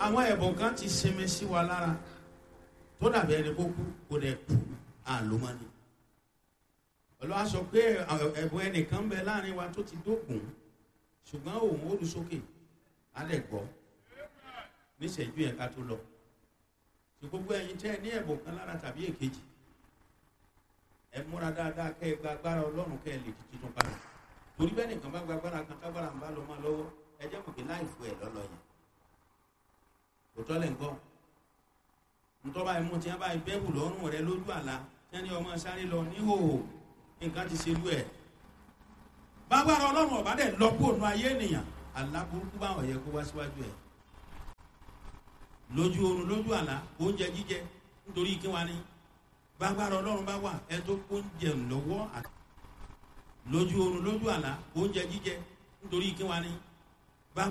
àwọn ẹ̀bùn kan ti sinmi sí wa lára tó dàbí ẹni kó kú kó dẹ̀ kú àlómọ́ni olúwa sọ pé ẹ̀bùn ẹnìkan bẹ láàrin wa tó ti dógùn ṣùgbọ́n òun ó lu sókè á dẹ̀ gbọ́ níṣẹ́jú yẹn ká tó lọ tí gbogbo ẹ̀yin tẹ́ ẹ ní ẹ̀bùn kan lára tàbí èkejì ẹ múra dáadáa kẹ́ ẹ gba agbára ọlọ́run kẹ́ ẹ lè di tuntun padà torí bẹ́ẹ̀ nìkan bá gba agbára kan tágbára ń bá lọ máa lọ́wọ́ ẹ jẹ́ mọ̀ pé láìfo ẹ̀ lọ́lọ́ yẹn kò tọ́lẹ̀ ń gbọ́ ntọ́ba ẹ̀mú tí wọ́n bá bẹ́ẹ̀bù lọ́rùn rẹ lójú àlá tí wọ́n ní ọmọ sáré lọ níhòòhò nǹkan ti ṣe lú ẹ̀ bágbára ọlọ́run ọ̀bá dẹ̀ lọ́pọ̀ ònú ayé ènìyàn àlá burúkú báwọn yẹ kó wá síwájú ẹ̀ lójú oorun lójú àlá oúnjẹ jíjẹ nítorí kí wọ́n ní bágbára ọlọ́run bá wà ẹ tó oúnjẹ lọ́wọ́ lójú oorun lójú àlá oúnjẹ jíjẹ nítorí kí wọ́n ní